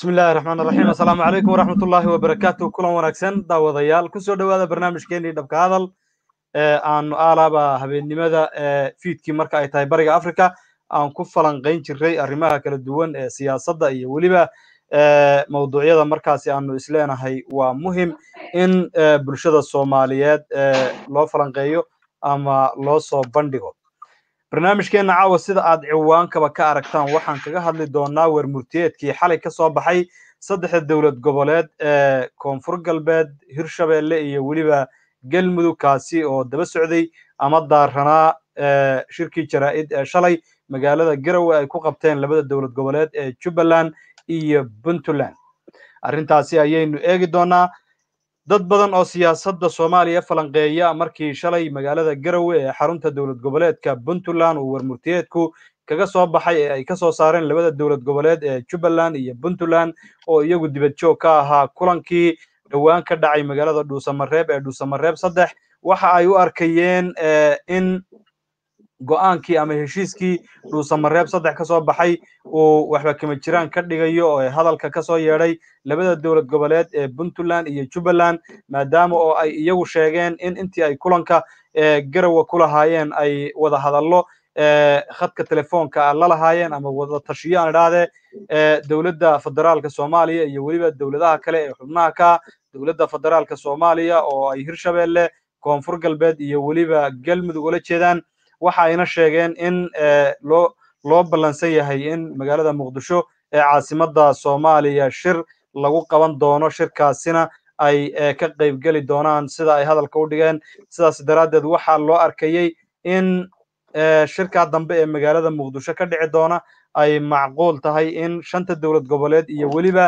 bismi illahi raxmaan raxiim assalaamu calaykum waraxmat ullaahi wabarakaatu kulan wanaagsan daawadayaal kusoo dhowaada barnaamijkeenii dhabka hadal ee aanu aalaaba habeennimada fiidkii marka ay tahay bariga africa aan ku falanqayn jiray arrimaha kala duwan ee siyaasadda iyo weliba mawduucyada markaasi aanu isleenahay waa muhim in bulshada soomaaliyeed loo falanqeeyo ama loo soo bandhigo barnaamijkeenna caawa sida aad ciwaankaba ka aragtaan waxaan kaga hadli doonaa wermurtiyeedkii xalay ka soo baxay saddexda dowlad goboleed ee koonfur galbeed hirshabeelle iyo weliba galmudug kaasi oo daba socday ama daaranaa shirkii jaraa'id ee shalay magaalada garowe ay ku qabteen labada dowlad goboleed ee jubbaland iyo puntland arrintaasi ayaynu eegi doonaa dad badan oo siyaasadda soomaaliya falanqeeya markii shalay magaalada garowe ee xarunta dowlad goboleedka puntland uu wermurtiyeedku kaga soo baxay ee ay ka soo saareen labada dowlad goboleed ee jubbaland iyo puntland oo iyagu dibad joog ka ahaa kulankii dhowaan ka dhacay magaalada dhuusamareeb ee dhuusamareeb saddex waxa ay u arkayeen in go'aankii ama heshiiskii dhuusamareeb saddex ka soo baxay uu waxba kama jiraan ka dhigayo oo hadalka ka soo yeedhay labada dowlad goboleed ee puntland iyo jubbaland maadaama oo ay iyagu sheegeen in intii ay kulanka garowe ku lahaayeen ay wada hadallo khadka telefoonka la lahaayeen ama wada tashiyo aan idhaahdee dowladda federaalka soomaaliya iyo weliba dowladaha kale ee xubnaha ka dowladda federaalka soomaaliya oo ay hirshabeelle koonfur galbeed iyo weliba galmudug ula jeedaan waxa ayna sheegeen in loo loo ballansan yahay in magaalada muqdisho ee caasimadda soomaaliya shir lagu qaban doono shirkaasina ay ka qaybgeli doonaan sida ay hadalka u dhigeen sidaas daraaddeed waxaa loo arkayey in shirkaa dambe ee magaalada muqdisho ka dhici doona ay macquul tahay in shanta dowlad goboleed iyo weliba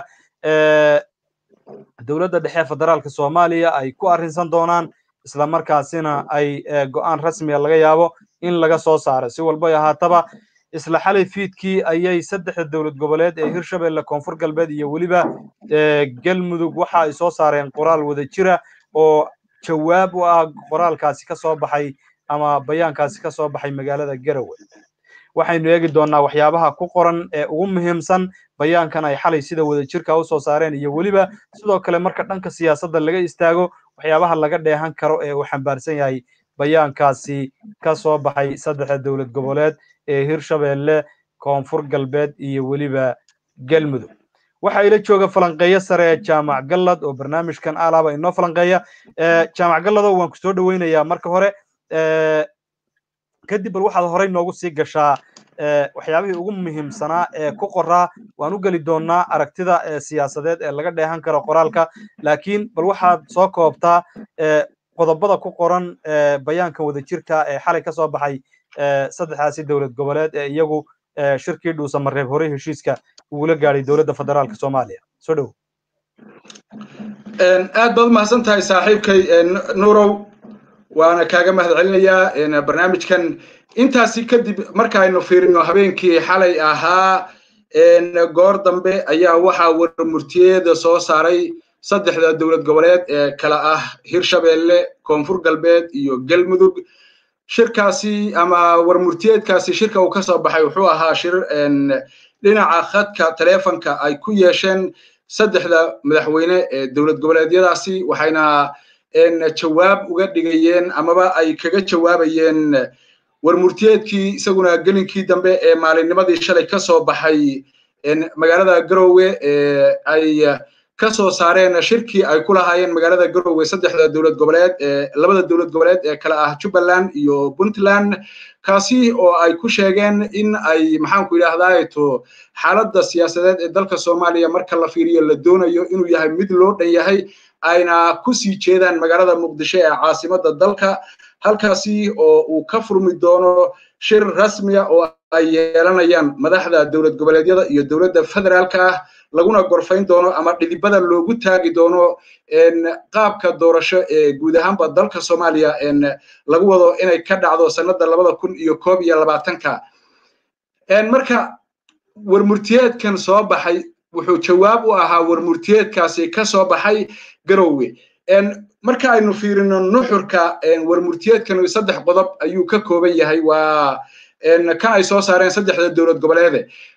dowladda dhexe federaalka soomaaliya ay ku arrinsan doonaan isla markaasina ay go'aan rasmiga laga yaabo in laga soo saaro si walbay ahaataba isla xalay fiidkii ayay saddexda dowlad goboleed ee hirshabeelle koonfur galbeed iyo weliba galmudug waxa ay soo saareen qoraal wada jira oo jawaab u ah qoraalkaasi ka soo baxay ama bayaankaasi ka soo baxay magaalada garowe waxaynu eegi doonnaa waxyaabaha ku qoran ee ugu muhiimsan bayaankan ay xalay sida wada jirka u soo saareen iyo weliba sidoo kale marka dhanka siyaasadda laga istaago waxyaabaha laga dheehan karo ee uu xambaarsan yahay bayaankaasi ka soo baxay saddexda dowlad goboleed ee hirshabeelle koonfur galbeed iyo weliba galmudug waxa ila jooga falanqeeyo sare ee jaamac gallad oo barnaamijkan alaaba inoo falanqeeya jaamac galladow waan ku soo dhoweynayaa marka hore kadib bal waxaad horey noogu sii gashaa waxyaabihii ugu muhiimsanaa ee ku qoraa waan u geli doonnaa aragtida siyaasadeed ee laga dheehan karo qoraalka laakiin bal waxaad soo koobtaa qodobada ku qoran bayaanka wadajirka ee xalay ka soo baxay saddexdaasi dowlad goboleed ee iyagu shirkii dhuusamareeb horey heshiiska ugula gaadhay dowladda federaalka soomaaliya soo dhow aad baad umahadsan tahay saaxiibkay nuurow waana kaaga mahad celinayaa barnaamijkan intaasi kadib markaaynu fiirino habeenkii xalay ahaa goor dambe ayaa waxaa warmurtiyeeda soo saaray saddexda dowlad goboleed ee kala ah hirshabeelle koonfur galbeed iyo galmudug shirkaasi ama warmurtiyeedkaasi shirka uu ka soo baxay wuxuu ahaa shir dhinaca khadka telefonka ay ku yeesheen saddexda madaxweyne ee dowlad goboleedyadaasi waxayna jawaab uga dhigayeen amaba ay kaga jawaabayeen warmurtiyeedkii isaguna gelinkii dambe ee maalinnimadii shalay ka soo baxay magaalada garowe ee ay ka soo saareen shirkii ay ku lahaayeen magaalada garowe saddexda dowlad goboleed ee labada dowlad goboleed ee kala ah jubbaland iyo puntland kaasi oo ay ku sheegeen in ay maxaanku yidhaahdaa to xaaladda siyaasadeed ee dalka soomaaliya marka la fiiriyo la doonayo inuu yahay mid loo dhan yahay ayna ku sii jeedaan magaalada muqdisho ee caasimadda dalka halkaasi oo uu ka furmi doono shir rasmiya oo ay yeelanayaan madaxda dowlad goboleedyada iyo dowladda federaalka ah laguna gorfayn doono ama dhidibada loogu taagi doono qaabka doorasho ee guud ahaanba dalka soomaaliya lagu wado inay ka dhacdo sannada labada kun iyo koob iyo labaatanka marka warmurtiyeedkan soo baxay wuxuu jawaab u ahaa warmurtiyeedkaasi ka soo baxay garowe marka aynu fiirino nuxurka warmurtiyeedkan saddex qodob ayuu ka kooban yahay waa kan ay soo saareen saddexda dowlad goboleede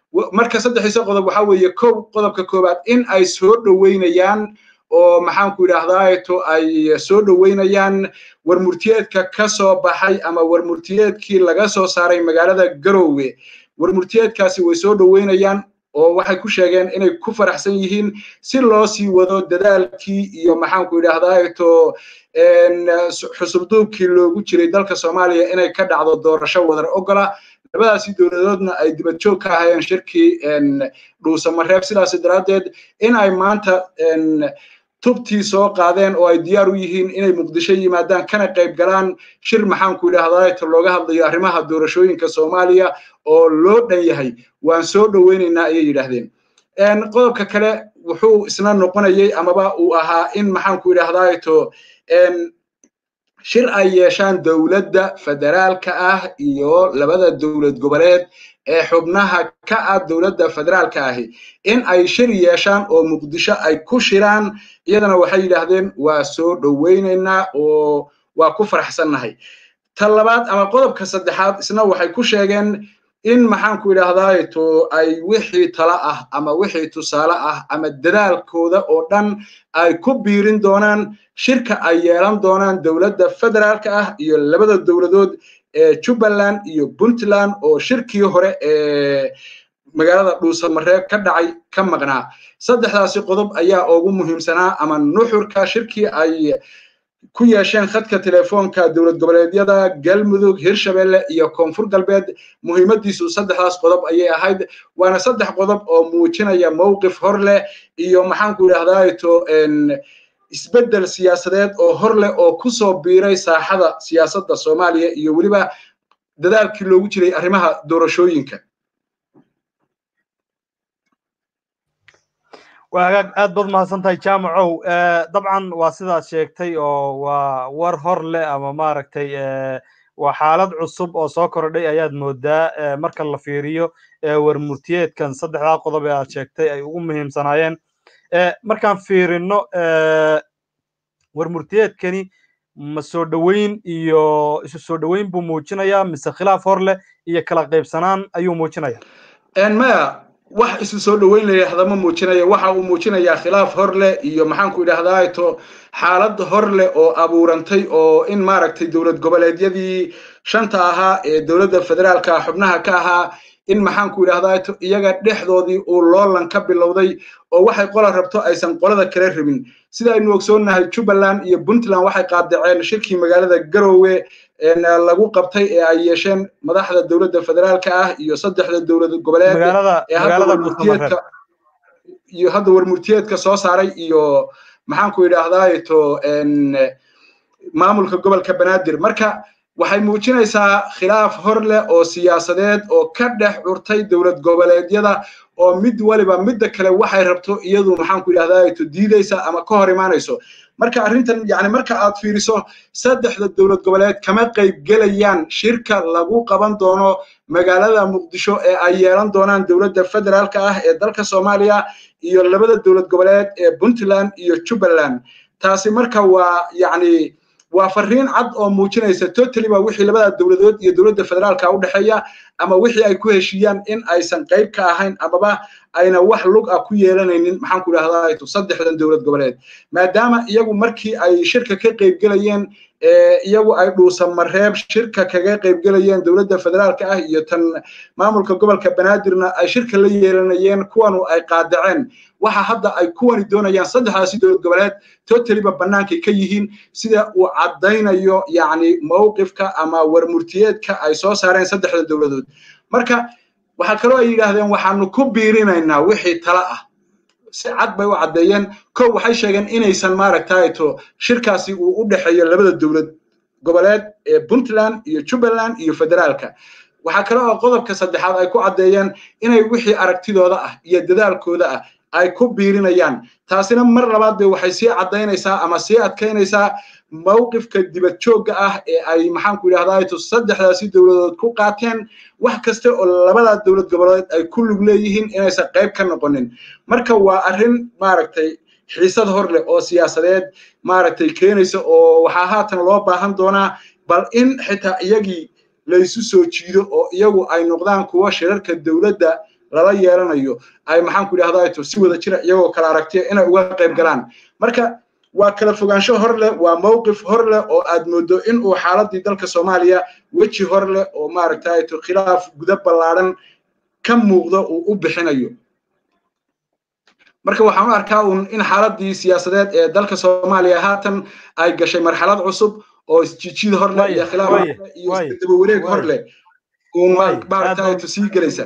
marka saddexdiisa qodob waxaa weeye kow qodobka koowaad in ay soo dhoweynayaan oo maxaanku idhahdaato ay soo dhoweynayaan warmurtiyeedka ka soo baxay ama warmurtiyeedkii laga soo saaray magaalada garowe warmurtiyeedkaasi way soo dhoweynayaan oo waxay ku sheegeen inay ku faraxsan yihiin si loo sii wado dadaalkii iyo maxaanku idhahdaato xusubduubkii loogu jiray dalka soomaaliya inay ka dhacdo doorasho wadar ogola labadaasi dowladoodna ay dibad joog ka ahayeen shirkii dhuusamareeb sidaas daraaddeed in ay maanta tubtii soo qaadeen oo ay diyaar u yihiin inay muqdisho yimaadaan kana qayb galaan shir maxaanku idhahdaato looga hadlayo arrimaha doorashooyinka soomaaliya oo loo dhan yahay waan soo dhoweynaynaa ayay yidhaahdeen qodobka kale wuxuu isna noqonayay amaba uu ahaa in maxaanku idhahdaato shir ay yeeshaan dowladda federaalka ah iyo labada dowlad goboleed ee xubnaha ka ah dowladda federaalka ahi in ay shir yeeshaan oo muqdisho ay ku shiraan iyadana waxay yidhaahdeen waa soo dhoweynaynaa oo waa ku faraxsannahay ta labaad ama qodobka saddexaad isna waxay ku sheegeen in maxaanku idhaahdaato ay wixii tala ah ama wixii tusaale ah ama dadaalkooda oo dhan ay ku biirin doonaan shirka ay yeelan doonaan dowladda federaalka ah iyo labada dowladood ee jubbaland iyo puntland oo shirkii hore ee magaalada dhuusamareeb ka dhacay ka maqnaa saddexdaasi qodob ayaa ugu muhiimsanaa ama nuxurka shirkii ay ku yeesheen khadka telefoonka dowlad goboleedyada galmudug hirshabelle iyo koonfur galbeed muhiimadiisu saddexdaas qodob ayay ahayd waana saddex qodob oo muujinaya mowqif hor leh iyo maxaanku idhahdaato isbeddel siyaasadeed oo hor leh oo ku soo biiray saaxada siyaasadda soomaaliya iyo weliba dadaalkii loogu jiray arrimaha doorashooyinka waa hagaag aad baad mahadsan tahay jaamacow dabcan waa sidaad sheegtay oo waa war hor leh ama maaragtay waa xaalad cusub oo soo kordhay ayaad moodaa marka la fiiriyo warmurtiyeedkan saddexdaa qodob ee aad sheegtay ay ugu muhiimsanaayeen markaan fiirino warmurtiyeedkani ma soo dhoweyn iyo isu soo dhoweyn buu muujinayaa mise khilaaf hor leh iyo kala qaybsanaan ayuu muujinaya maya wax isu soo dhoweyn la yidhaahda ma muujinaya waxa uu muujinayaa khilaaf hor leh iyo maxaanku idhahdaato xaalad hor leh oo abuurantay oo in maaragtay dowlad goboleedyadii shanta ahaa ee dowladda federaalka xubnaha ka ahaa in maxaanku idhahdaato iyaga dhexdoodii uu loolan ka bilowday oo waxay qola rabto aysan qolada kala rabin sida aynu ogsoonnahay jubbaland iyo puntland waxay qaadaceen shirkii magaalada garowe lagu qabtay ee ay yeesheen madaxda dowladda federaalka ah iyo saddexda dowlad goboleed ee hadda iyo hadda warmurtiyeedka soo saaray iyo maxaanku idhaahdaato maamulka gobolka banaadir marka waxay muujinaysaa khilaaf hor leh oo siyaasadeed oo ka dhex curtay dowlad goboleedyada oo mid waliba midda kale waxay rabto iyadu maxaanku idhahdaato diidaysa ama ka hor imaanayso marka arrintan yani marka aad fiiriso saddexda dowlad goboleed kama qayb gelayaan shirka lagu qaban doono magaalada muqdisho ee ay yeelan doonaan dowladda federaalka ah ee dalka soomaaliya iyo labada dowlad goboleed ee puntland iyo jubbaland taasi marka waa yani waa fariin cad oo muujinaysa totally ba wixii labada dowladood iyo dowladda federaalka u dhexeeya ama wixii ay ku heshiiyaan in aysan qayb ka ahayn amaba ayna wax lug ah ku yeelanaynin maxaan ku idhahdaa saddexdan dowlad goboleed maadaama iyagu markii ay shirka ka qaybgelayeen iyagu ay dhuusamareeb shirka kaga qaybgelayeen dowladda federaalka ah iyo tan maamulka gobolka banaadirna ay shirka la yeelanayeen kuwanu ay qaadaceen waxa hadda ay kuwani doonayaan saddexdaasi dowlad goboleed totaliba bannaankay ka yihiin sida uu caddaynayo yacni mowqifka ama warmurtiyeedka ay soo saareen saddexda dowladood marka waxaa kaloo ay yidhaahdeen waxaanu ku biirinaynaa wixii tala ah si cad bay u caddeeyeen kow waxay sheegeen inaysan maaragtayto shirkaasi uu u dhexeeyo labada dowlad goboleed ee puntland iyo jubbaland iyo federaalka waxaa kale oo qodobka saddexaad ay ku caddeeyeen inay wixii aragtidooda ah iyo dadaalkooda ah ay ku biirinayaan taasina mar labaad bay waxay sii caddaynaysaa ama sii adkaynaysaa mowqifka dibad joogga ah ee ay maxaanku idhahdaato saddexdaasi dowladood ku qaateen wax kasta oo labada dowlad goboleed ay ku lug leeyihiin inaysan qayb ka noqonin marka waa arrin maaragtay xiisad hor leh oo siyaasadeed maaragtay keenaysa oo waxaa haatan loo baahan doonaa bal in xitaa iyagii laysu soo jiido oo iyagu ay noqdaan kuwa shirarka dowladda lala yeelanayo ay maxaan ku idhahdaa si wada jira iyagoo kala aragtiya inay uga qayb galaan marka waa kala fogaansho hor leh waa mowqif hor leh oo aad moodo in uu xaaladii dalka soomaaliya weji hor leh oo maaragtay khilaaf guda ballaadhan ka muuqdo uu u bixinayo marka waxaan u arkaa un in xaaladii siyaasadeed ee dalka soomaaliya haatan ay gashay marxalad cusub oo isjiijid hor leh iyo khilaaf hor leh iyo isdaba wareeg hor leh uun maaragtay sii gelaysa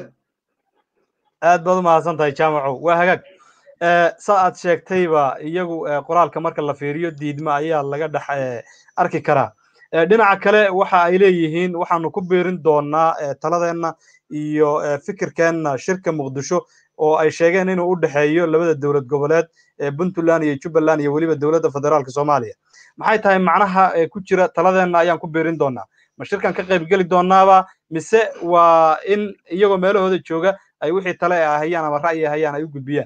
aad baad u mahadsan tahay jaamaco waa hagaag sa aad sheegtayba iyagu qoraalka marka la fiiriyo diidma ayaa laga dhex arki karaa dhinaca kale waxa ay leeyihiin waxaanu ku biirin doonaa taladeenna iyo fikirkeenna shirka muqdisho oo ay sheegeen inuu u dhexeeyo labada dowlad goboleed ee puntland iyo jubbaland iyo weliba dowladda federaalka soomaaliya maxay tahay macnaha ku jira taladeenna ayaan ku biirin doonaa ma shirkan ka qayb geli doonaaba mise waa in iyagoo meelahooda jooga ay wixii tale ay hayaan ama ra'yi hayaan ay u gudbiyaan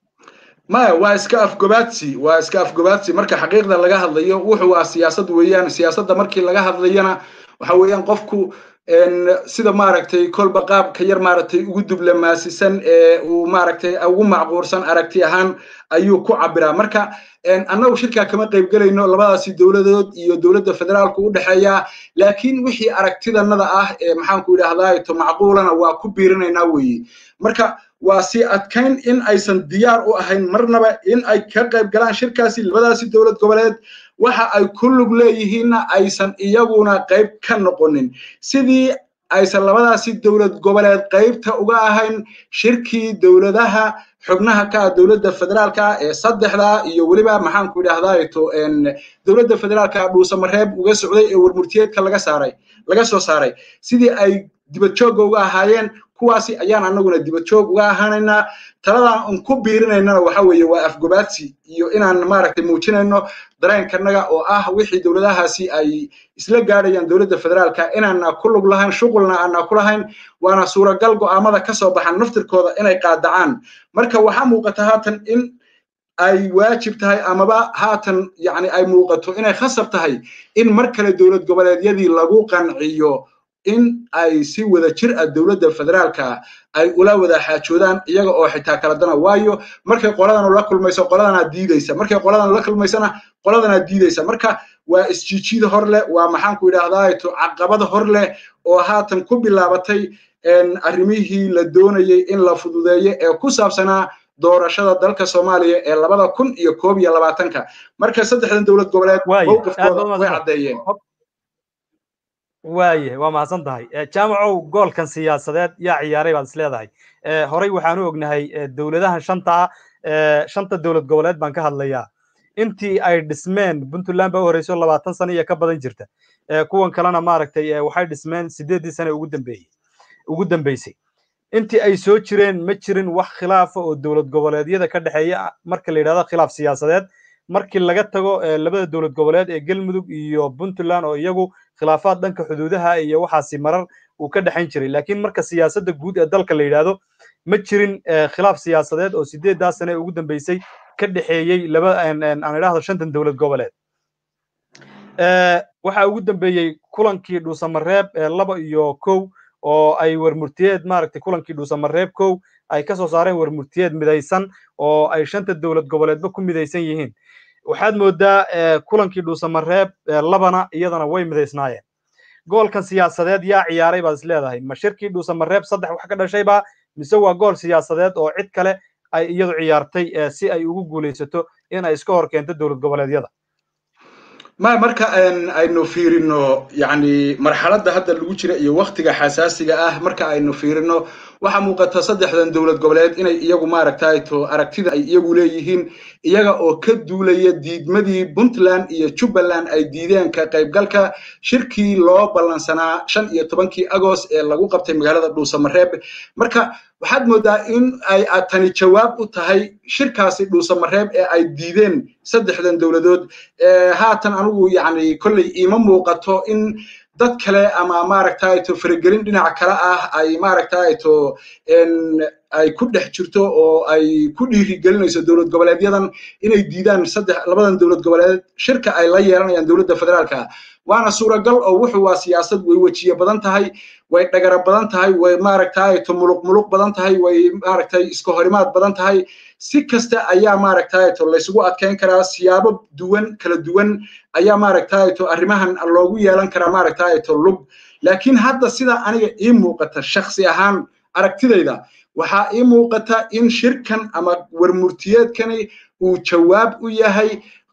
maya waa iska afgobaadsi waa iska afgobaadsi marka xaqiiqda laga hadlayo wuxuu ah siyaasad weeyaan siyaasadda markii laga hadlayana waxa weeyaan qofku sida maaragtay kolba qaabka yar maaragtay ugu dublamaasisan ee uu maaragtay ugu macquursan aragti ahaan ayuu ku cabiraa marka annagu shirkaa kama qaybgelayno labadaasi dowladood iyo dowladda federaalku u dhexeeya laakiin wixii aragtidanada ah ee maxaanku idhahdaa to macquulana waa ku biirinaynaa weeye marka waa si adkayn in aysan diyaar u ahayn marnaba in ay ka qayb galaan shirkaasi labadaasi dowlad goboleed waxa ay ku lug leeyihiinna aysan iyaguna qayb ka noqonin sidii aysan labadaasi dowlad goboleed qaybta uga ahayn shirkii dowladaha xubnaha ka ah dowladda federaalka ee saddexda iyo weliba maxaanku idhahdaa to dowladda federaalka dhuusamareeb uga socday ee warmurtiyeedka laga saaray laga soo saaray sidii ay dibadjoogga uga ahaayeen kuwaasi ayaan annaguna dibadjoog uga ahaanaynaa taladan un ku biirinaynana waxa weeye waa afgobaadsi iyo inaan maaragtay muujinayno dareenkanaga oo ah wixii dowladahaasi ay isla gaadhayaan dowladda federaalka inaana ku lug lahayn shuqulna aana ku lahayn waana suuragal go'aamada ka soo baxan naftirkooda inay qaadacaan marka waxaa muuqata haatan in ay waajib tahay amaba haatan yani ay muuqato inay khasab tahay in mar kale dowlad goboleedyadii lagu qanciyo in ay si wada jir ah dowladda federaalka ay ula wada xaajoodaan iyaga oo xitaa kala dana waayo markay qoladan la kulmayso qoladanaa diidaysa markay qoladan la kulmaysana qoladanaa diidaysa marka waa isjiijida hor leh waa maxaanku idhahdaa to caqabada hor leh oo haatan ku bilaabatay arrimihii la doonayey in la fududeeyo ee ku saabsanaa doorashada dalka soomaaliya ee labada kun iyo koob iyo labaatanka marka saddexdan dowlad goboleed mowqifkooda way caddeeyeen waaye waa mahadsan tahay jaamacow goolkan siyaasadeed yaa ciyaaray baad is leedahay horey waxaanu ognahay dowladahan shanta ah shanta dowlad goboleed baan ka hadlayaa intii ay dhismeen puntland baa u horeyso labaatan sano iyo ka badan jirta kuwan kalena maaragtay waxay dhismeen sideeddii sane ugu dambeeyey ugu dambeysay intii ay soo jireen ma jirin wax khilaafa oo dowlad goboleedyada ka dhexeeya marka la yidhahdo khilaaf siyaasadeed markii laga tago labada dowlad goboleed ee galmudug iyo puntland oo iyagu khilaafaad dhanka xuduudaha iyo waxaasi marar uu ka dhexayn jiray laakiin marka siyaasadda guud ee dalka la yidhaahdo ma jirin khilaaf siyaasadeed oo sideeddaa sane ugu dambeysay ka dhexeeyey laba aan idhaahdo shantan dowlad goboleed waxaa ugu dambeeyey kulankii dhuusamareeb laba iyo kow oo ay warmurtiyeed maaragtay kulankii dhuusamareeb kow ay ka soo saareen warmurtiyeed midaysan oo ay shanta dowlad goboleedba ku midaysan yihiin waxaad moodaa kulankii dhuusamareeb labana iyadana way midaysnaayeen goolkan siyaasadeed yaa ciyaaray baad is leedahay ma shirkii dhuusamareeb saddex wax ka dhashaybaa mise waa gool siyaasadeed oo cid kale ay iyadu ciyaartay si ay ugu guulaysato in ay iska hor keento dowlad goboleedyada ma marka aynu fiirino yani marxaladda hadda lagu jira iyo waktiga xasaasiga ah marka aynu fiirino waxaa muuqata saddexdan dowlad goboleed inay iyagu maaragtay to aragtida ay iyagu leeyihiin iyaga oo ka duulaya diidmadii puntland iyo jubbaland ay diideen ka qaybgalka shirkii loo ballansanaa shan iyo tobankii agost ee lagu qabtay magaalada dhuusamareeb marka waxaad moodaa in ay tani jawaab u tahay shirkaasi dhuusamareeb ee ay diideen saddexdan dowladood haatan anigu yani kolley iima muuqato in dad kale ama maaragtay to faragelin dhinac kale ah ay maaragtay to ay ku dhex jirto oo ay ku dhiirigelinayso dowlad goboleedyadan inay diidaan saddex labadan dowlad goboleed shirka ay la yeelanayaan dowladda federaalka waana suuragal oo wuxuu waa siyaasad way wejiye badan tahay way dhagara badan tahay way maaragtay to muluq muluq badan tahay way maaragtay iska horimaad badan tahay si kasta ayaa maaragtay to laysugu adkeyn karaa siyaabo duwan kala duwan ayaa maaragtay to arrimahan loogu yeelan karaa maaragtay to lug laakiin hadda sida aniga ii muuqata shakhsi ahaan aragtidayda waxaa ii muuqata in shirkan ama warmurtiyeedkani uu jawaab u yahay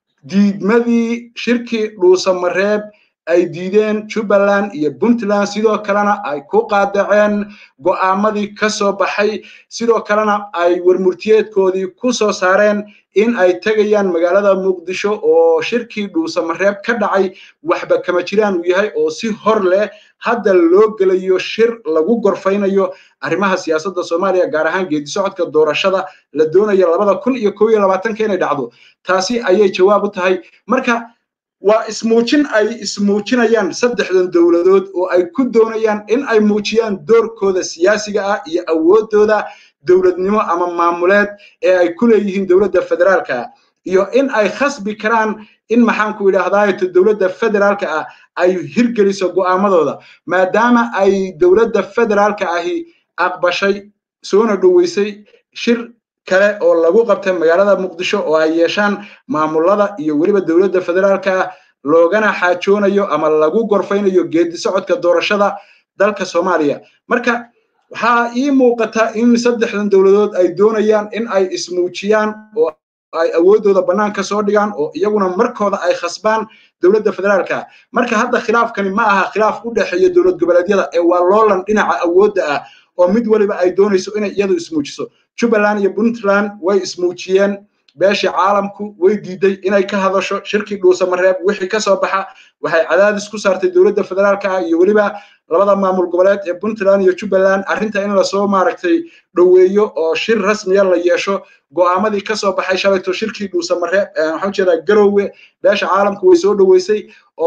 diidmadii shirkii dhuusamareeb ay diideen jubbaland iyo puntland sidoo kalena ay ku qaadaceen go'aamadii ka soo baxay sidoo kalena ay warmurtiyeedkoodii ku soo saareen in ay tegayaan magaalada muqdisho oo shirkii dhuusamareeb ka dhacay waxba kama jiraan uu yahay oo si hor leh hadda loo gelayo shir lagu gorfaynayo arrimaha siyaasadda soomaaliya gaar ahaan geedi socodka doorashada la doonayo labada kun iyo kow iyo labaatanka inay dhacdo taasi ayay jawaab u tahay marka waa ismuujin ay ismuujinayaan saddexdan dowladood oo ay ku doonayaan in ay muujiyaan doorkooda siyaasiga ah iyo awooddooda dowladnimo ama maamuleed ee ay ku leeyihiin dowladda federaalka iyo in ay khasbi karaan in maxaanku idhaahdaato dowladda federaalka ah ay hirgeliso go'aamadooda maadaama ay dowladda federaalka ahi aqbashay soona dhoweysay shir kale oo lagu qabtay magaalada muqdisho oo ay yeeshaan maamulada iyo weliba dowladda federaalka ah loogana xaajoonayo ama lagu gorfaynayo geedi socodka doorashada dalka soomaaliya marka waxaa ii muuqata in saddexdan dowladood ay doonayaan in ay ismuujiyaan oo ay awooddooda bannaanka soo dhigaan oo iyaguna markooda ay khasbaan dowladda federaalka marka hadda khilaafkani ma aha khilaaf u dhexeeya dowlad goboleedyada ee waa loolan dhinaca awoodda ah oo mid waliba ay doonayso inay iyadu ismuujiso jubbaland iyo puntland way ismuujiyeen beeshii caalamku way diiday inay ka hadasho shirkii dhuusamareeb wixii ka soo baxa waxay cadaadis ku saartay dowladda federaalka ah iyo weliba labada maamul goboleed ee puntland iyo jubbaland arrinta in lasoo maaragtay dhoweeyo oo shir rasmiya la yeesho go'aamadii ka soo baxay shalayto shirkii dhuusamareeb waxaan jeedaa garowe beesha caalamku way soo dhoweysay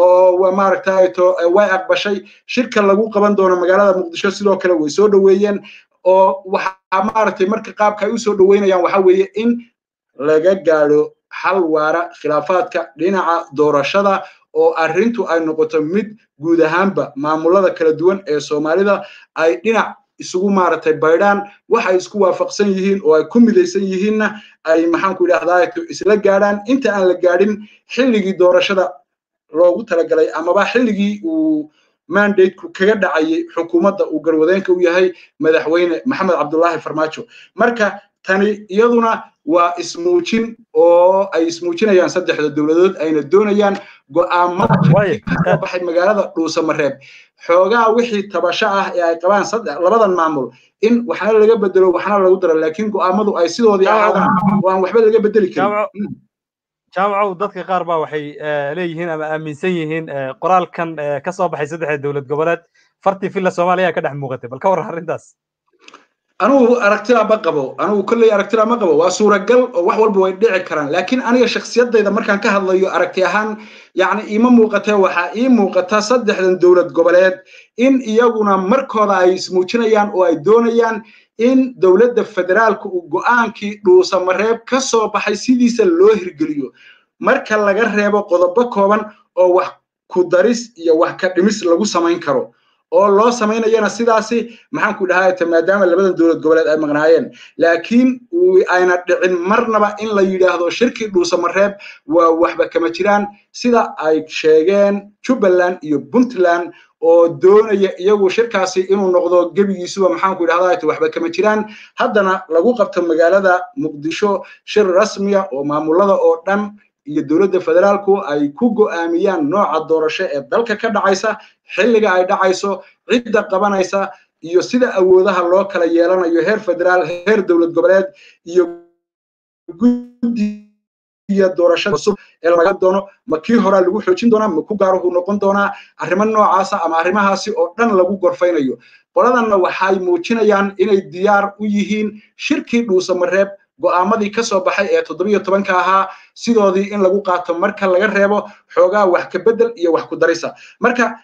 oo maaragtay to way aqbashay shirka lagu qaban doono magaalada muqdisho sidoo kale way soo dhoweeyeen oo waxaa maaragtay marka qaabka ay u soo dhoweynayaan waxa weeye in laga gaadho xal waara khilaafaadka dhinaca doorashada oo arrintu ay noqoto mid guud ahaanba maamulada kala duwan ee soomaalida ay dhinac isugu maaragtay baydhaan waxay isku waafaqsan yihiin oo ay ku midaysan yihiinna ay maxaanku idhahdaa isla gaadhaan inta aan la gaadhin xilligii doorashada loogu talagalay amaba xilligii uu mandateku kaga dhacayay xukuumadda uu garwadeenka u yahay madaxweyne maxamed cabdullaahi farmaajo marka tani iyaduna waa ismuujin oo ay ismuujinayaan saddexda dowladood ayna doonayaan go'aamada kasoo baxay magaalada dhuusamareeb xoogaa wixii tabasho ah ee ay qabaan labadan maamul in waxna laga bedelo waxna lagu daro laakiin go'aamadu ay sidoodii ahaadaan oo aan waxba laga bedeli karin jaamacow dadka qaar baa waxay leeyihiin ama aaminsan yihiin qoraalkan ka soo baxay saddexda dowlad goboleed fartii filla soomaaliya ka dhex muuqatay bal ka warran arrintaas anugu aragtida ma qabo anugu kolley aragtida ma qabo waa suuragal oo wax walba way dhici karaan laakiin aniga shakhsiyadayda markaan ka hadlayo aragti ahaan yacni iima muuqatee waxaa ii muuqata saddexdan dowlad goboleed in iyaguna markooda ay ismuujinayaan oo ay doonayaan in dowladda federaalka uu go'aankii dhuusamareeb ka soo baxay sidiisa loo hirgeliyo marka laga reebo qodobo kooban oo wax ku daris iyo wax ka dhimis lagu samayn karo oo loo samaynayana sidaasi maxaanku dhahaayta maadaama labadan dowlad goboleed ay maqnaayeen laakiin ayna dhicin marnaba in la yidhaahdo shirkii dhuusamareeb waa waxba kama jiraan sida ay sheegeen jubbaland iyo puntland oo doonaya iyagu shirkaasi inuu noqdo gebigiisuba maxaanku idhahdaa waxba kama jiraan haddana lagu qabto magaalada muqdisho shir rasmiya oo maamulada oo dhan iyo dowladda federaalku ay ku go'aamiyaan nooca doorasho ee dalka ka dhacaysa xilliga ay dhacayso cidda qabanaysa iyo sida awoodaha loo kala yeelanayo heer federaal heer dowlad goboleed iyo guddiga doorashada cusub ee laga doono ma kii horaa lagu xoojin doonaa ma ku gaaruhu noqon doonaa arrimo noocaasa ama arrimahaasi oo dhan lagu gorfaynayo qoladanna waxay muujinayaan inay diyaar u yihiin shirkii dhuusamareeb go'aamadii ka soo baxay ee toddobiyo tobanka ahaa sidoodii in lagu qaato marka laga reebo xoogaa wax ka beddel iyo wax ku darisa marka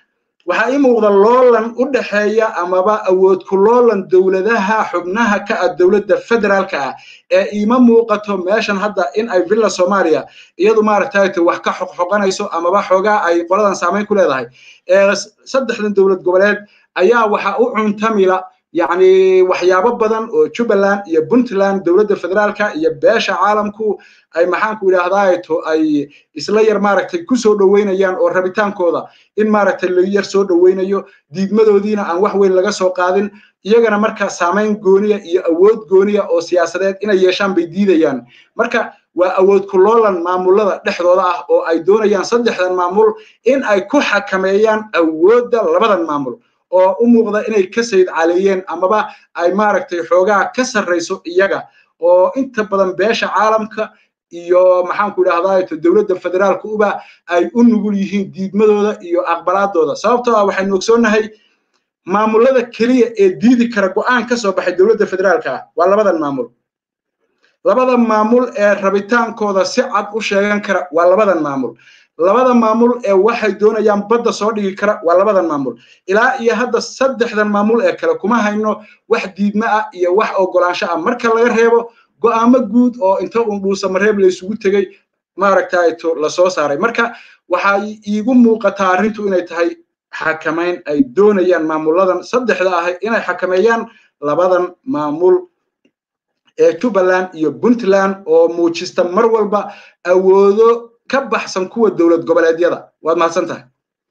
waxaa ii muuqda loolan u dhexeeya amaba awood ku loolan dowladaha xubnaha ka ah dowladda federaalka ah ee iima muuqato meeshan hadda in ay villa soomaaliya iyadu maaragtay wax ka xoqxoqanayso amaba xoogaa ay qoladan saamayn ku leedahay saddexdan dowlad goboleed ayaa waxa u cuntamila yacni waxyaabo badan oo jubbaland iyo puntland dowladda federaalka iyo beesha caalamku ay maxaanku idhaahdaa to ay isla yar maaragtay ku soo dhoweynayaan oo rabitaankooda in maaragtay la yar soo dhoweynayo diidmadoodiina aan wax weyn laga soo qaadin iyagana marka saamayn gooniya iyo awood gooniya oo siyaasadeed inay yeeshaan bay diidayaan marka waa awood ku loolan maamulada dhexdooda ah oo ay doonayaan saddexdan maamul in ay ku xakameeyaan awoodda labadan maamul oo u muuqda inay ka sayid caleeyeen amaba ay maaragtay xoogaa ka sarrayso iyaga oo inta badan beesha caalamka iyo maxaanku idhahdaa dowladda federaalka uba ay u nugul yihiin diidmadooda iyo aqbalaadooda sababtoo ah waxaynu ogsoonnahay maamulada keliya ee diidi kara go'aan ka soo baxay dowladda federaalka ah waa labadan maamul labada maamul ee rabitaankooda si cad u sheegan kara waa labadan maamul labada maamul ee waxay doonayaan badda soo dhigi kara waa labadan maamul ilaa iyo hadda saddexdan maamul ee kale kuma hayno wax diidma ah iyo wax ogolaansho ah marka laga reebo go'aamo guud oo inta uun dhuusamareeb la isugu tegey maaragtay to la soo saaray marka waxaa iigu muuqataa arrintu inay tahay xakamayn ay doonayaan maamuladan saddexda ahay inay xakameeyaan labadan maamul ee jubbaland iyo puntland oo muujista mar walba awoodo ka baxsan kuwa dowlad goboleedyada waad mahadsan tahay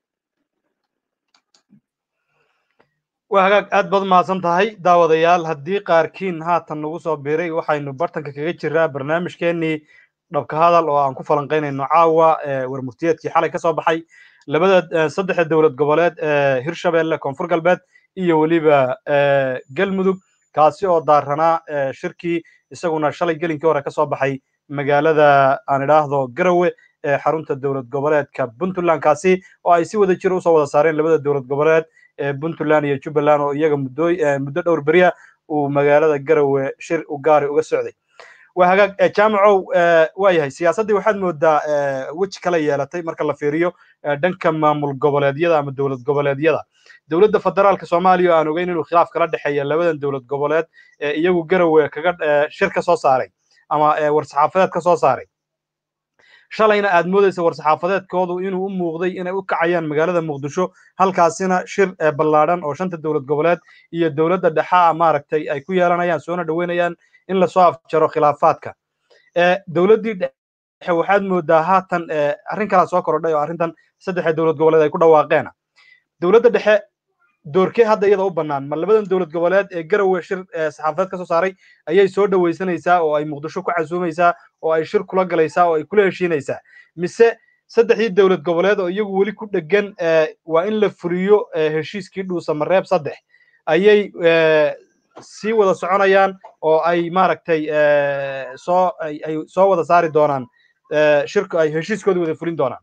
waa hagaag aad baad mahadsan tahay daawadayaal haddii qaarkiin haatan nagu soo biiray waxaynu bartanka kaga jiraa barnaamijkeenii dhabka hadal oo aan ku falanqaynayno caawa warmurtiyeedkii xalay ka soo baxay labada saddexda dowlad goboleed ee hirshabelle koonfur galbeed iyo weliba galmudug kaasi oo daaranaa shirkii isaguna shalay gelinkii hore ka soo baxay magaalada aan idhaahdo garowe ee xarunta dowlad goboleedka puntland kaasi oo ay si wada jira usoo wada saareen labada dowlad goboleed ee puntland iyo jubbaland oo iyaga muddo muddo dhowr beriya uu magaalada garowe shir u gaari uga socday waa hagaag jaamacow waa yahay siyaasaddii waxaad moodaa weji kala yeelatay marka la fiiriyo dhanka maamul goboleedyada ama dowlad goboleedyada dowladda federaalka soomaaliya oo aan ogeyn inuu khilaaf kala dhexeeya labadan dowlad goboleed ee iyagu garowe kaga shir ka soo saaray ama war-saxaafadeed ka soo saaray shalayna aad moodaysa war-saxaafadeedkoodu inuu u muuqday inay u kacayaan magaalada muqdisho halkaasina shir ballaadhan oo shanta dowlad goboleed iyo dowladda dhexaa maaragtay ay ku yeelanayaan soona dhoweynayaan in lasoo afjaro khilaafaadka dowladdii dhexe waxaad moodaa haatan arrin kalaa soo korodhay oo arrintan saddexda dowlad goboleed ay ku dhawaaqeena dowladda dhexe doorkee hadda iyada u bannaan ma labadan dowlad goboleed ee garowe shir saxaafadeed ka soo saaray ayay soo dhowaysanaysaa oo ay muqdisho ku casuumaysaa oo ay shir kula galaysaa oo ay kula heshiinaysaa mise saddexdii dowlad goboleed oo iyagu weli ku dhegan waa in la furiyo heshiiskii dhuusamareeb saddex ayay sii wada soconayaan oo ay maaragtay soo ay soo wada saari doonaan shirku ay heshiiskooda wada fulin doonaan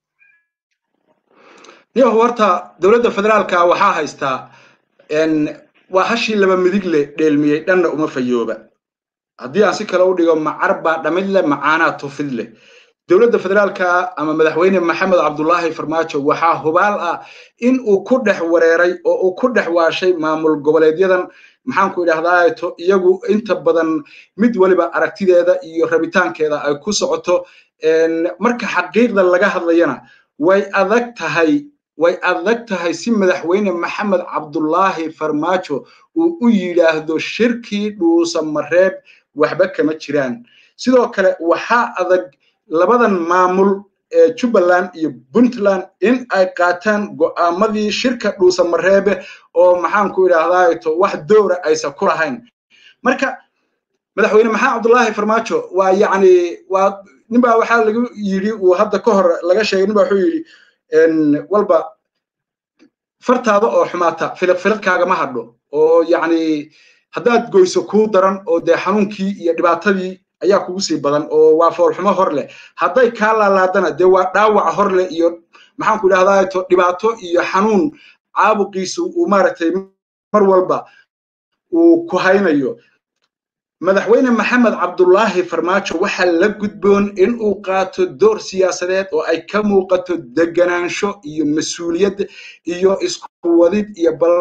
niyo horta dowladda federaalka waxaa haystaa waa hashii laba midig le dheelmiyey dhanna uma fayooba haddii aan si kale u dhigo macar baa dhamid leh macaanaa tufid leh dowladda federaalka ama madaxweyne maxamed cabdullaahi farmaajo waxaa hubaal ah in uu ku dhex wareeray oo uu ku dhex waashay maamul goboleedyadan maxaanku idhahdaa to iyagu inta badan mid waliba aragtideeda iyo rabitaankeeda ay ku socoto marka xaqiiqda laga hadlayana way adag tahay way adag tahay si madaxweyne maxamed cabdullaahi farmaajo uu u yidhaahdo shirkii dhuusamareeb waxba kama jiraan sidoo kale waxaa adag labadan maamul ee jubbaland iyo puntland in ay qaataan go'aamadii shirka dhuusamareebe oo maxaanku idhahdaa to wax dowra aysan ku lahayn marka madaxweyne maxamed cabdullaahi farmaajo waa yacni waa ninbaa waxaa lagu yidhi uu hadda ka hor laga sheegay ninbaa wuxuu yidhi walba fartaada oo xumaata filiq filiqkaagama hadho oo yacni haddaad goyso kuu daran oo dee xanuunkii iyo dhibaatadii ayaa kugu sii badan oo waa foolxumo hor leh hadday kaa laalaadana dee waa dhaawac hor leh iyo maxaanku idhahdaa to dhibaato iyo xanuun caabuqiisu uu maaragtay mar walba uu ku haynayo madaxweyne maxamed cabdulaahi farmaajo waxaa la gudboon in uu qaato door siyaasadeed oo ay ka muuqato deganaansho iyo mas-uuliyad iyo isku wadid iyo bal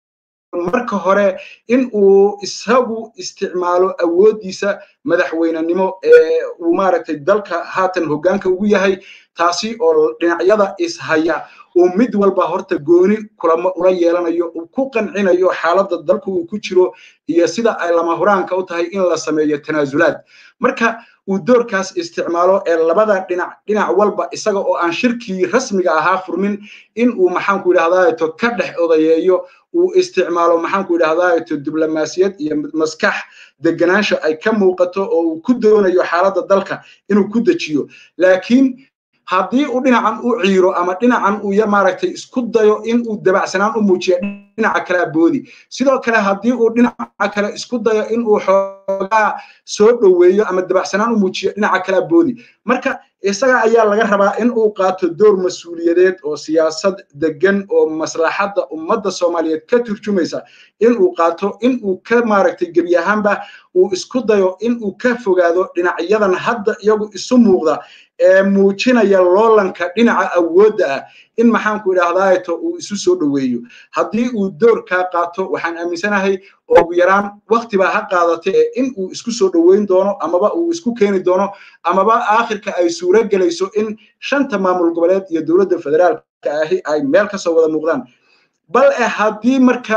marka hore in uu isagu isticmaalo awooddiisa madaxweynenimo ee uu maaragtay dalka haatan hoggaanka ugu yahay taasi oo dhinacyada ishaya uu mid walba horta gooni kulamo ula yeelanayo uu ku qancinayo xaaladda dalku uu ku jiro iyo sida ay lama huraanka u tahay in la sameeyo tanaasulaad marka uu doorkaas isticmaalo ee labada dhinac dhinac walba isaga oo aan shirkii rasmiga ahaa furmin in uu maxaanku idhahdaato ka dhex odayeeyo uu isticmaalo maxaanku idhahdaato diblomaasiyad iyo maskax deganaansha ay ka muuqato oo uu ku doonayo xaaladda dalka inuu ku dejiyo laakiin haddii uu dhinacan u ciiro ama dhinacan uu ya maaragtay isku dayo in uu dabacsanaan u muujiyo dhinaca kalea boodi sidoo kale haddii uu dhinaca kale isku dayo in uu xoogaa soo dhoweeyo ama dabacsanaan u muujiyo dhinaca kalea boodi marka isaga ayaa laga rabaa in uu qaato door mas-uuliyadeed oo siyaasad degan oo maslaxadda ummadda soomaaliyeed ka turjumaysa in uu qaato in uu ka maaragtay gebi ahaanba uu isku dayo in uu ka fogaado dhinacyadan hadda iyagu isu muuqda ee muujinaya loolanka dhinaca awoodda ah in maxaanku idhaahdaato uu isu soo dhoweeyo haddii uu doorkaa qaato waxaan aaminsanahay ugu yaraan waktibaa ha qaadata ee in uu isku soo dhoweyn doono amaba uu isku keeni doono amaba aakhirka ay suuro gelayso in shanta maamul goboleed iyo dowladda federaalka ahi ay meel kasoo wada muuqdaan bal e haddii marka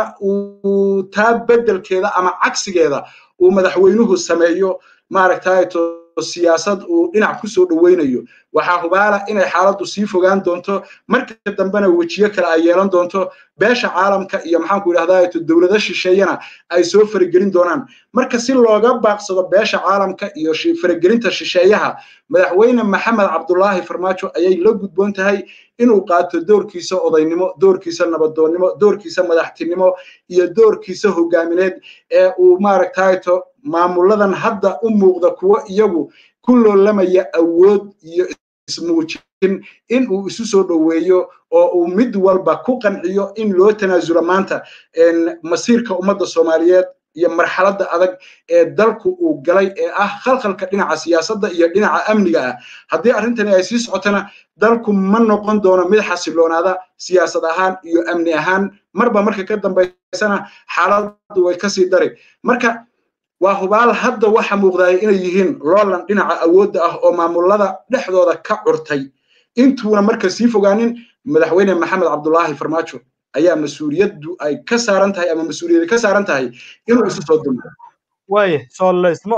uu taa beddelkeeda ama cagsigeeda uu madaxweynuhu sameeyo maaragtaato siyaasad uu dhinac ku soo dhoweynayo waxaa hubaala inay xaaladdu sii fogaan doonto marka dambena wejiyo kale ay yeelan doonto beesha caalamka iyo maxaanku idhahdaa dowlado shisheeyana ay soo faragelin doonaan marka si looga baaqsado beesha caalamka iyo faragelinta shisheeyaha madaxweyne maxamed cabdulaahi farmaajo ayay la gudboon tahay inuu qaato doorkiisa odaynimo doorkiisa nabadoonnimo doorkiisa madaxtinimo iyo doorkiisa hogaamineed ee uu maaragtayto maamuladan hadda u muuqda kuwo iyagu ku loolamaya awood iyo ismuujin in uu isu soo dhoweeyo oo uu mid walba ku qanciyo in loo tanaasulo maanta masiirka ummadda soomaaliyeed iyo marxaladda adag ee dalku uu galay ee ah khalkhalka dhinaca siyaasadda iyo dhinaca amniga ah haddii arrintani ay sii socotona dalku ma noqon doono mid xasiloonaada siyaasad ahaan iyo amni ahaan marba marka ka dambaysana xaaladdu way kasii dari marka waa hubaal hadda waxa muuqdaaya inay yihiin loolan dhinaca awoodda ah oo maamulada dhexdooda ka curtay intuuna marka sii fogaanin madaxweyne maxamed cabdulaahi farmaajo ayaa mas-uuliyaddu ay ka saaran tahay ama mas-uuliyadda ka saaran tahay inuu isu soo dumo waaya soolaysmo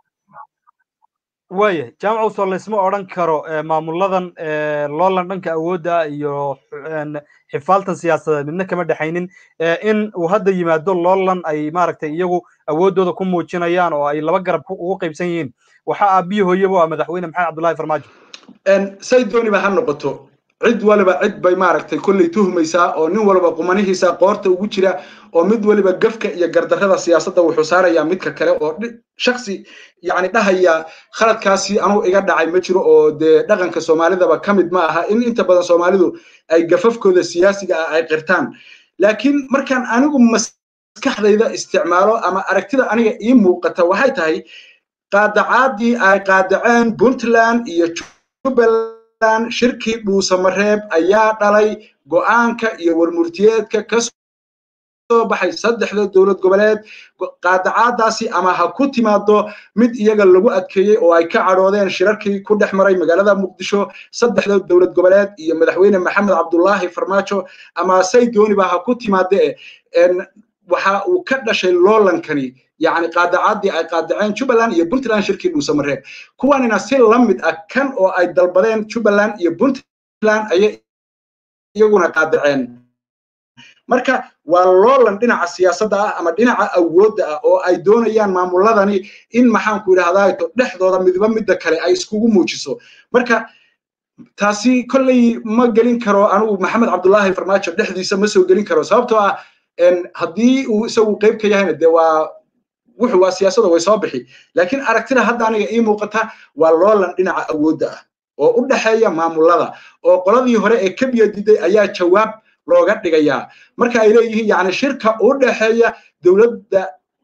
waaya jaamacu soolaysmo odhan karo maamuladan loolan dhanka awoodda iyo xifaaltan siyaasadeed midna kama dhexaynin in uu hadda yimaado loolan ay maaragtay iyagu awooddooda ku muujinayaan oo ay laba garab ugu qaybsan yihiin waxaa aabiyi hooyaba waa madaxweyne maxamed cabdullahi farmaajo say dooniba ha noqoto cid waliba cid bay maaragtay kolley tuhmaysaa oo nin waliba qumanihiisa qoorta ugu jira oo mid waliba gafka iyo gardarrada siyaasadda wuxuu saarayaa midka kale oo shaksi yani dhahaya khaladkaasi anuu iga dhacay ma jiro oo dee dhaqanka soomaalidaba ka mid ma aha in inta badan soomaalidu ay gafafkooda siyaasiga ah ay qirtaan laakiin markaan anigu maskaxdayda isticmaalo ama aragtida aniga ii muuqata waxay tahay qaadacaadii ay qaadaceen puntland iyo jubbaland shirkii dhuusamareeb ayaa dhalay go'aanka iyo warmurtiyeedka ka soo baxay saddexda dowlad goboleed qaadacaadaasi ama ha ku timaado mid iyaga lagu adkeeyey oo ay ka cadhoodeen shirarkii ku dhex maray magaalada muqdisho saddexda dowlad goboleed iyo madaxweyne maxamed cabdulaahi farmaajo ama say dooniba ha ku timaade waxa uu ka dhashay loolankani yani qaadacaadii ay qaadaceen jubbaland iyo puntland shirkii dhuusamareeb kuwanina si la mid ah kan oo ay dalbadeen jubbaland iyo puntland ayay iyaguna qaadaceen marka waa loolan dhinaca siyaasadda ah ama dhinaca awoodda ah oo ay doonayaan maamuladani in maxaanku idhahdaa dhexdooda midba midda kale ay iskugu muujiso marka taasi kolley ma gelin karo anigu maxamed cabdulaahi farmaajo dhexdiisa ma soo gelin karo sababtoo ah haddii uu isagu qayb ka yahayna dee waa wuxuu waa siyaasadda way soo bixi laakiin aragtida hadda aniga ii muuqata waa loolan dhinaca awoodda ah oo u dhexeeya maamulada oo qoladii hore ee ka biyadiday ayaa jawaab looga dhigayaa marka ay leeyihiin yani shirka u dhexeeya dowladda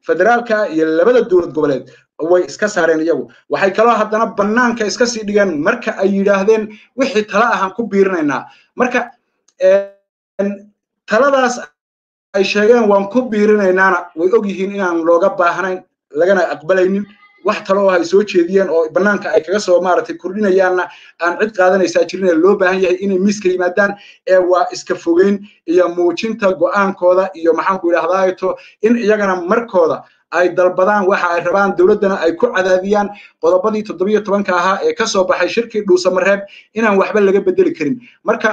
federaalka iyo labada dowlad goboleed way iska saareen iyagu waxay kaloo haddana bannaanka iska sii dhigeen marka ay yidhaahdeen wixii tala ahaan ku biirinaynaa marka taladaas ay sheegeen waan ku biirinaynaana way og yihiin inaan looga baahnayn lagana aqbalaynin wax talo oo ay soo jeediyeen oo bannaanka ay kaga soo maaragtay kordhinayaanna aan cid qaadanaysaa jirin ee loo baahan yahay inay miiska yimaadaan ee waa iska fogeyn iyo muujinta go'aankooda iyo maxaanku idhahdaato in iyagana markooda ay dalbadaan waxa ay rabaan dowladdana ay ku cadaadiyaan qodobadii toddobiyo tobanka ahaa ee ka soo baxay shirkii dhuusamareeb inaan waxba laga bedeli karin marka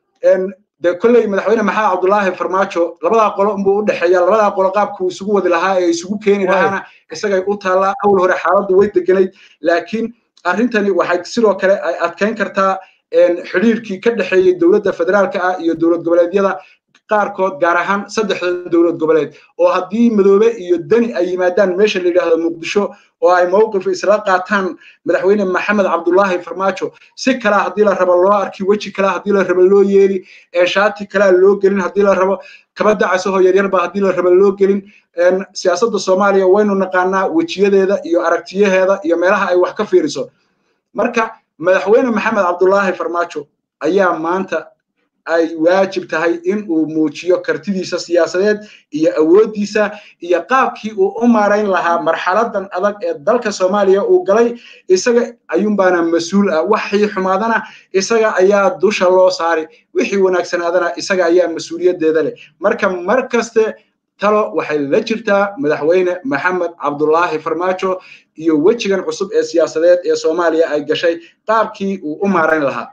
de kolley madaxweyne maxamed cabdulaahi farmaajo labadaa qolo unbuu u dhexeeya labadaa qolo qaabkuu isugu wadi lahaa ee isugu keeni lahaana isagay u taallaa awl hore xaaladdu way deganayd laakiin arrintani waxay sidoo kale ay adkayn kartaa xidhiirkii ka dhexeeyey dowladda federaalka ah iyo dowlad goboleedyada qaarkood gaar ahaan saddexda dowlad goboleed oo haddii madoobe iyo deni ay yimaadaan meesha la yidhaahdo muqdisho oo ay mowqif isla qaataan madaxweyne maxamed cabdulaahi farmaajo si kalaa haddii la rabo loo arki weji kalaa haddii la rabo loo yeeli ee shaati kalaa loo gelin haddii la rabo kaba dacasahoo yaryarba haddii la rabo loo gelin siyaasadda soomaaliya waynu naqaanaa wejiyadeeda iyo aragtiyaheeda iyo meelaha ay wax ka fiiriso marka madaxweyne maxamed cabdulaahi farmaajo ayaa maanta ay waajib tahay in uu muujiyo kartidiisa siyaasadeed iyo awooddiisa iyo qaabkii uu u maarayn lahaa marxaladan adag ee dalka soomaaliya uu galay isaga ayuunbaana mas-uul ah waxii xumaadana isaga ayaa dusha loo saari wixii wanaagsanaadana isaga ayaa mas-uuliyaddeeda leh marka mar kaste talo waxay la jirtaa madaxweyne maxamed cabdulaahi farmaajo iyo wejigan cusub ee siyaasadeed ee soomaaliya ay gashay qaabkii uu u maarayn lahaa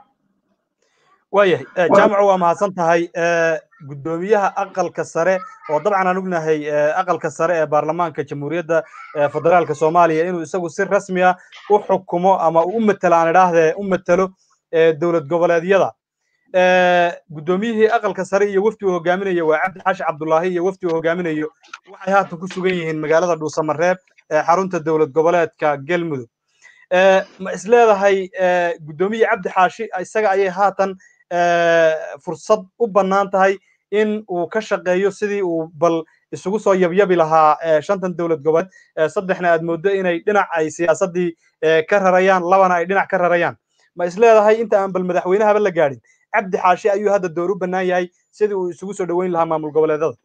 waayahay jaamaco waa mahadsan tahay guddoomiyaha aqalka sare oo dabcan aan ognahay aqalka sare ee baarlamaanka jamhuuriyadda federaalka soomaaliya inuu isagu si rasmi ah u xukumo ama u matelo aan idhaahdee u matelo dowlad goboleedyada guddoomiyihii aqalka sare iyo wafdi uu hogaaminayo waa cabdi xaashi cabdulaahi iyo wafdi uu hogaaminayo waxay haatan ku sugan yihiin magaalada dhuusamareeb ee xarunta dowlad goboleedka galmudug ma isleedahay guddoomiye cabdi xaashi isaga ayay haatan fursad u bannaan tahay in uu ka shaqeeyo sidii uu bal isugu soo yabyabi lahaa shantan dowlad goboleed saddexna aad mooddo inay dhinac ay siyaasaddii ka rarayaan labana ay dhinac ka rarayaan ma isleedahay inta aan bal madaxweynahaba la gaadhin cabdi xaashi ayuu hadda door u bannaan yahay sidii uu isugu soo dhoweyn lahaa maamul goboleedada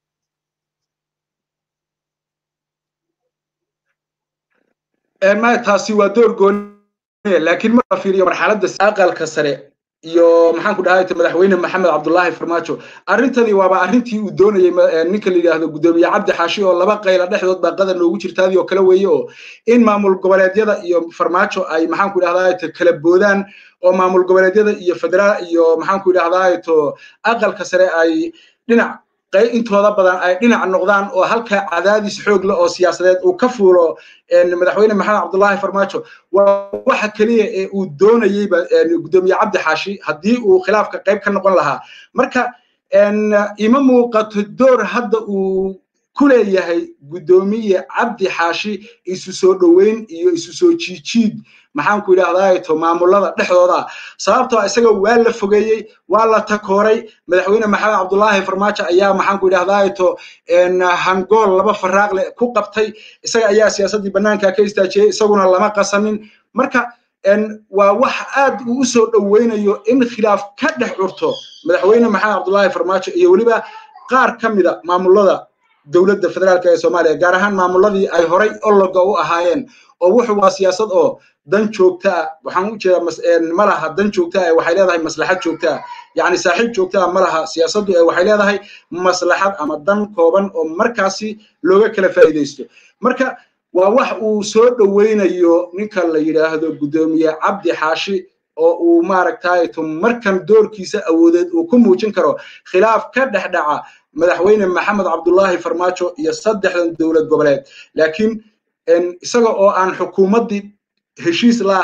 maya taasi waa door gooniya laakiin marka fiiriyo marxaladda aqalka sare iyo maxaan ku dhahay madaxweyne maxamed cabdulaahi farmaajo arrintani waaba arrintii uu doonayey ninka la yidhaahdo guddoomiye cabdi xaashi oo laba qayla dhexdood baa qadar noogu jirtaadii oo kale weeye oo in maamul goboleedyada iyo farmaajo ay maxaan ku idhahdaa kala boodaan oo maamul goboleedyada iyo federaal iyo maxaan ku idhahdaa to aqalka sare ay dhinac intooda badan ay dhinac noqdaan oo halka cadaadis xoog leh oo siyaasadeed uu ka fuulo madaxweyne maxamed cabdulaahi farmaajo waa waxa keliya ee uu doonayeyba guddoomiye cabdi xaashi haddii uu khilaafka qayb ka noqon lahaa marka ima muuqato door hadda uu ku leeyahay guddoomiye cabdi xaashi isu soo dhoweyn iyo isu soo jiijiid maxaan ku idhahdaa to maamulada dhexdooda sababtoo isaga waa la fogeeyey waa la takooray madaxweyne maxamed cabdulaahi farmaajo ayaa maxaan ku idhahdaa to hangool laba faraaqle ku qabtay isaga ayaa siyaasaddii bannaanka ka istaajiyey isaguna lama qasanin marka waa wax aad uu u soo dhoweynayo in khilaaf ka dhex curto madaxweyne maxamed cabdulaahi farmaajo iyo weliba qaar ka mida maamulada dowladda federaalka ee soomaaliya gaar ahaan maamuladii ay horay ologa u ahaayeen oo wuxuu waa siyaasad oo dan joogta ah waxaan u jeedaa ma laha dan joogta ah waxay leedahay maslaxad joogta ah yacni saaxiib joogta ah ma laha siyaasaddu ee waxay leedahay maslaxad ama dan kooban oo markaasi looga kala faa'iidaysto marka waa wax uu soo dhoweynayo ninka la yidhaahdo guddoomiye cabdi xaashi oo uu maaragtay markan doorkiisa awoodeed uu ku muujin karo khilaaf ka dhex dhaca madaxweyne maxamed cabdulaahi farmaajo iyo saddexdan dowlad goboleed laakiin isaga oo aan xukuumaddii heshiis la ahayn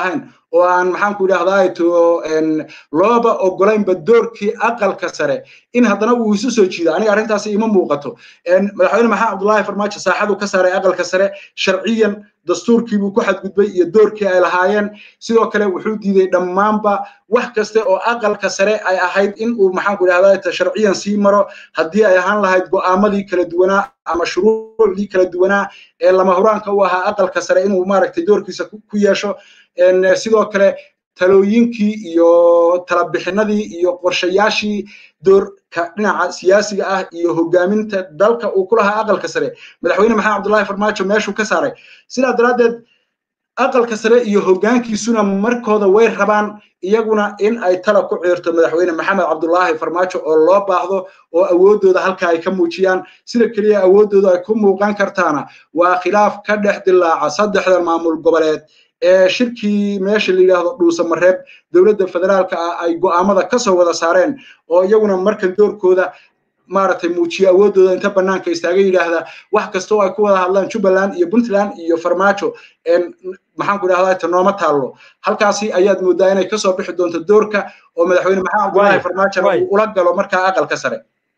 oo aan maxaan ku idhahdaa to looba ogolaynba doorkii aqalka sare in haddana uu isu soo jiido aniga arrintaasi ima muuqato madaxweyne maxamed cabdullaahi farmaajo saaxadu ka saaray aqalka sare sharciyan dastuurkii buu ku xadgudbay iyo doorkii ay lahaayeen sidoo kale wuxuu diiday dhammaanba wax kaste oo aqalka sare ay ahayd in uu maxaan ku idhahdaa sharciyan sii maro haddii ay ahaan lahayd go'aamadii kala duwanaa ama shuruucdii kala duwanaa ee lama huraanka u ahaa aqalka sare inuu maaragtay doorkiisa ku yeesho sidoo kale talooyinkii iyo talabixinadii iyo qorshayaashii doorka dhinaca siyaasiga ah iyo hogaaminta dalka uu ku lahaa aqalka sare madaxweyne maxamed cabdullaahi farmaajo meeshuu ka saaray sidaa daraaddeed aqalka sare iyo hoggaankiisuna markooda way rabaan iyaguna in ay tala ku ciirto madaxweyne maxamed cabdullaahi farmaajo oo loo baahdo oo awooddooda halka ay ka muujiyaan sida keliya awooddooda ay ku muuqan kartaana waa khilaaf ka dhex dilaaca saddexda maamul goboleed ee shirkii meesha la yidhaahdo dhuusamareeb dowladda federaalka ah ay go'aamada ka soo wada saareen oo iyaguna markan doorkooda maaragtay muujiya awooddooda inta bannaanka istaaga yidhaahda wax kasta oo ay ku wada hadlaan jubbaland iyo puntland iyo farmaajo maxaan ku idhahdaa ta nooma taallo halkaasi ayaad moodaa inay kasoo bixi doonto doorka oo madaxweyne maxamed cabdullaahi farmaajo uu ula galo markaa aqalka sare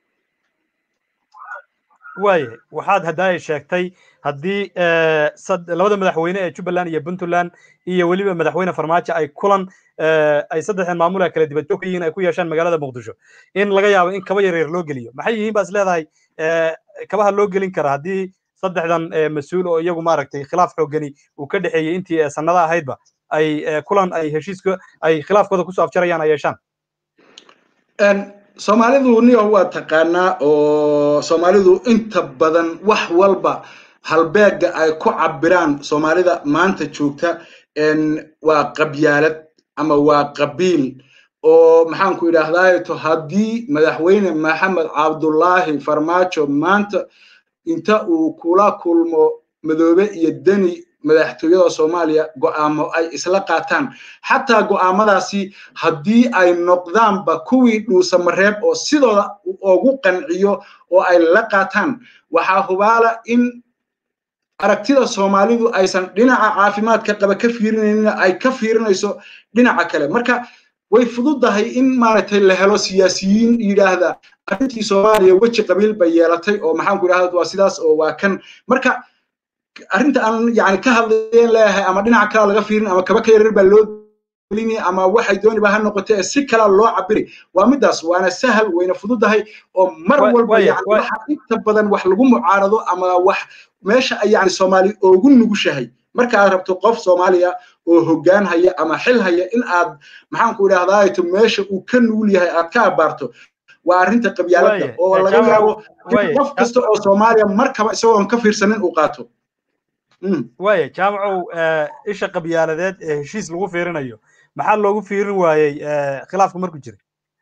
waayahay waxaad haddaay sheegtay haddii labada madaxweyne ee jubbaland iyo puntland iyo weliba madaxweyne farmaajo ay kulan ay saddexdan maamul kala dibad joog ka yihiin ay ku yeeshaan magaalada muqdisho in laga yaabo in kaba yaryar loo geliyo maxay yihiin baas leedahay kabaha loo gelin kara haddii saddexdan mas-uul oo iyagu maaragtay khilaaf xoogani uu ka dhexeeyey intii sannada ahaydba ay kulan ay heshiiska ay khilaafkooda kusoo afjarayaan ay yeeshaan soomaalidu niyo waa taqaanaa oo soomaalidu inta badan wax walba halbeega ay ku cabiraan soomaalida maanta joogta waa qabyaalad ama waa qabiil oo maxaan ku idhahdaa haddii madaxweyne maxamed cabdullaahi farmaajo maanta inta uu kula kulmo madoobe iyo deni madaxtooyada soomaaliya go'aamo ay isla qaataan xataa go'aamadaasi haddii ay noqdaanba kuwii dhuusamareeb oo sidooda ugu qanciyo oo ay la qaataan waxaa hubaala in aragtida soomaalidu aysan dhinaca caafimaadka qaba ka fiirinaynin ay ka fiirinayso dhinaca kale marka way fududahay in maaragtay la helo siyaasiyiin yidhaahda arrintii soomaaliya weji qabiil bay yeelatay oo maxaan ku idhahda waa sidaas oo waa kan marka arrinta aan yani ka hadlayen leeyahay ama dhinaca kalaa laga fiirin ama kaba ka yarar baa loo gelini ama waxay dooniba ha noqote ee si kalaa loo cabiri waa midaas waana sahal wayna fududahay oo mar walba yani waxa inta badan wax lagu mucaarado ama wax meesha ay yani soomaali ugu nugushahay marka aad rabto qof soomaaliya oo hoggaan haya ama xil haya in aad maxaan ku idhahdaa meesha uu ka nugul yahay aad ka abaarto waa arrinta qabyaaladda oo laga yaabo in qof kasta oo soomaaliya markaba isagoon ka fiirsanin uu qaato waaya jaamacow isha qabyaaladeed ee heshiis lagu fiirinayo maxaa loogu fiirin waayey khilaafku markuu jiray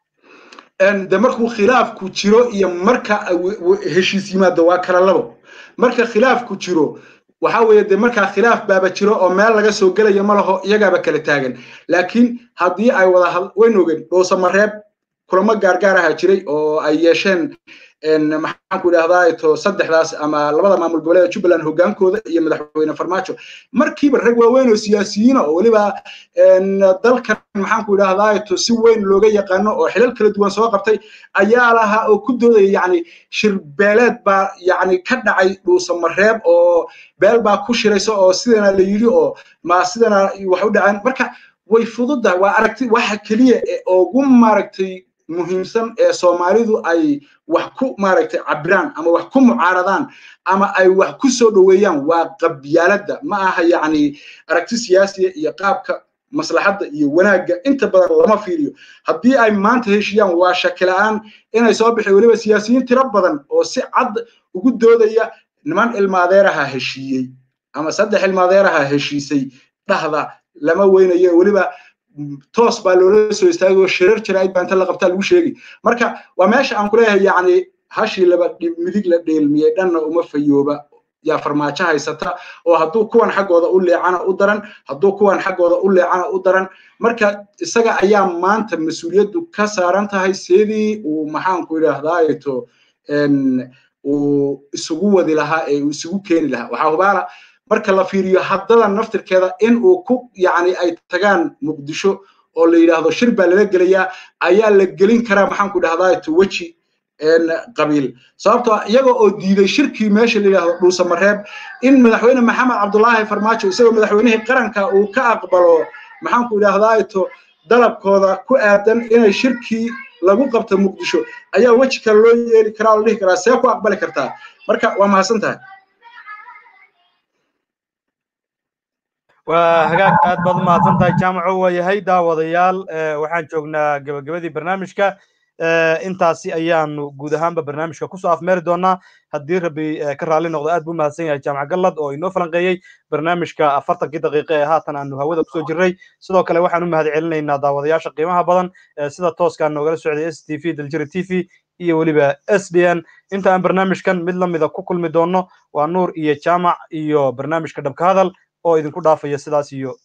de markuu khilaafku jiro iyo marka heshiis yimaado waa kala labo marka khilaafku jiro waxa weeye de markaa khilaaf baaba jiro oo meel laga soo gelayo ma laho iyagaaba kala taagan laakiin haddii ay wada wayn ogen dhuusamareeb kulamo gaargaar aha jiray oo ay yeesheen maxaan ku idhahdaa to saddexdaas ama labada maamul goboleeda jubbaland hoggaankooda iyo madaxweyne farmaajo markiiba rag waaweyn oo siyaasiyiina oo weliba dalkan maxaan ku idhahdaa to si weyn looga yaqaano oo xilal kala duwan soo qabtay ayaa lahaa oo ku doodaya yani shirbeeleed baa yani ka dhacay dhuusamareeb oo beel baa ku shiraysa oo sidana la yidhi oo ma sidana wax u dhaceen marka way fududahay waa aragti waxa keliya ee ugu maaragtay muhiimsan ee soomaalidu ay wax ku maaragtay cabiraan ama wax ku mucaaradaan ama ay wax ku soo dhoweeyaan waa qabyaaladda ma aha yacni aragti siyaasiya iyo qaabka maslaxadda iyo wanaagga inta badan lama fiiriyo haddii ay maanta heshiyaan waa shaki la'aan inay soo bixi weliba siyaasiyiin tiro badan oo si cad ugu doodaya niman ilmaadeeraha heshiiyey ama saddex ilmaadeeraha heshiisay dhahda lama weynayo weliba toos baa loola soo istaagay oo shirar jaraa'id baa inta la qabtaa lagu sheegi marka waa meesha aan ku leeyahay yacni hashii laba midig la dheelmiyey dhanna uma fayooba yaa farmaajo haysata oo hadduu kuwan xaggooda u leecana u daran hadduu kuwan xaggooda u leecana u daran marka isaga ayaa maanta mas-uuliyaddu ka saaran tahay sidii uu maxaanku idhaahdaayeto uu isugu wadi lahaa ee uu isugu keeni lahaa waxaa hubaala marka la fiiriyo haddada naftirkeeda in uu ku yacni ay tagaan muqdisho oo la yidhaahdo shir baa lala gelayaa ayaa la gelin karaa maxaan ku dhahdaa to weji qabiil sababtoo iyaga oo diiday shirkii meesha la yidhaahdo dhuusamareeb in madaxweyne maxamed cabdulaahi farmaajo isagoo madaxweynihii qaranka uu ka aqbalo maxaan ku idhahdaa to dalabkooda ku aadan inay shirkii lagu qabto muqdisho ayaa weji kale loo yeeli karaa oo la dhihi karaa see ku aqbali kartaa marka waa mahadsan tahay waa hagaag aad baad u mahadsan tahay jaamaco waa yahay daawadayaal waxaan joognaa gebagabadii barnaamijka intaasi ayaanu guud ahaanba barnaamijka kusoo afmeeri doonaa haddii rabbi ka raalli noqdo aad buu mahadsan yahay jaamac gallad oo inoo falanqeeyey barnaamijka afartankii daqiiqe ee haatan aanu hawada kusoo jirnay sidoo kale waxaan u mahad celinaynaa daawadayaasha qiimaha badan sida tooskaa noogala socday s t v daljiri t v iyo weliba s d n inta aan barnaamijkan mid lamida ku kulmi doonno waa nuur iyo jaamac iyo barnaamijka dhabka hadal oo idinku dhaafaya sidaas iyo